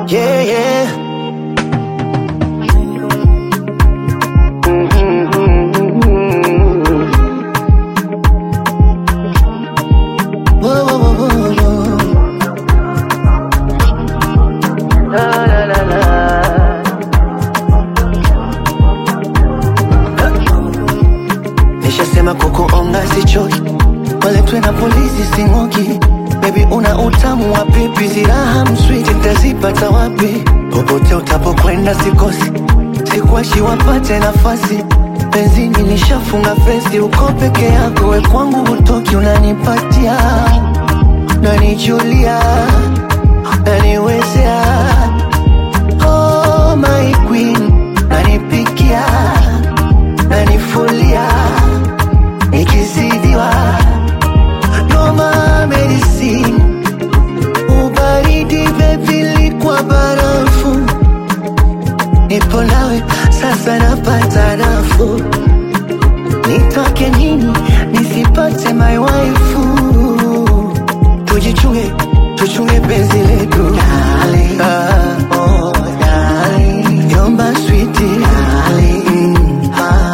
Yeah, yeah. Whoa, whoa, whoa, whoa, whoa. La, la, la, la. Nishasema kukuonga sichoki, waletwe na polisi sing'oki. Baby una utamu wa pipi, ziraha mswiti nitazipata wapi? Popote utapokwenda sikosi, sikuachi wapate nafasi. Benzini nishafunga fesi, uko peke yako, we kwangu hutoki, unanipatia nanijulia naniwezea oh, my queen nanipikia nanifulia nikizidiwa noma medicine ubaridi bebili kwa barafu nipo nawe sasa napata nafuu nitoke nini nisipate my waifu tujichunge tuchunge penzi letu Ah, oh, darling. Yomba sweetie mm.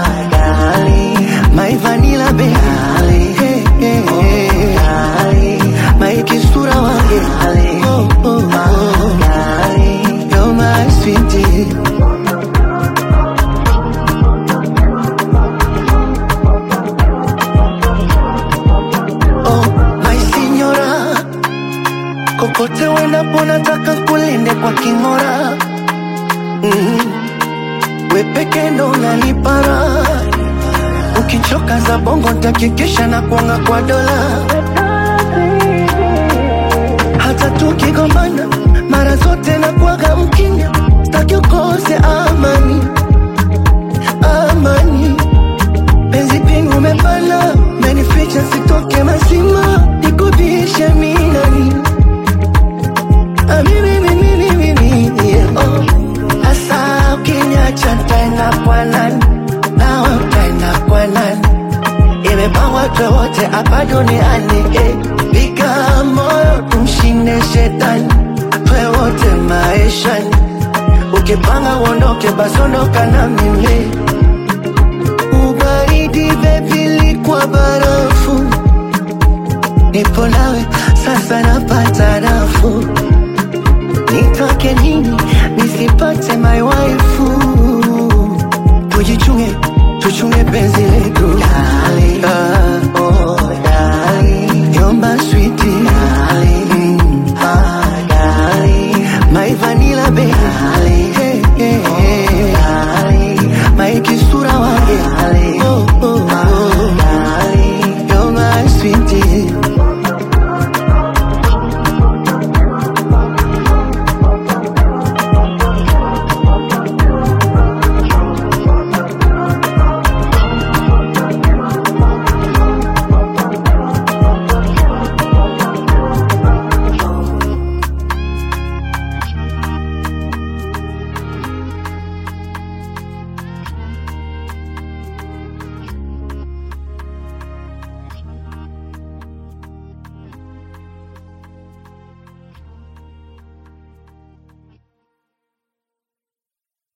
My vanilla baby hey, hey, hey. My kisura wange oh, oh, oh. You're my sweetie Oh, my signora, kokote uendapo nataka kulinde kwa king'ora. Mm. We peke ndo unanipara, ukichoka za bongo ntakikisha na kuanga kwa dola. Hata tukigombana mara zote na kuaga mkinya, staki ukose amani, amani penzi pingu umepana menificha sitoke mazima nikubishe minani Ah, mimi, mimi, mimi, mimi, yeah, oh. Asa ukiniacha ntaenda kwa nani nawe utaenda kwa nani imepangwa wote hapa duniani eh. piga moyo tumshinde shetani twe wote maishani ukipanga uondoke basi ondoka na mimi ubaridi bebili kwa barafu nipo nawe sasa napata nafuu nitoke nini nisipate my waifu tujichunge tuchunge penzi letu Ah,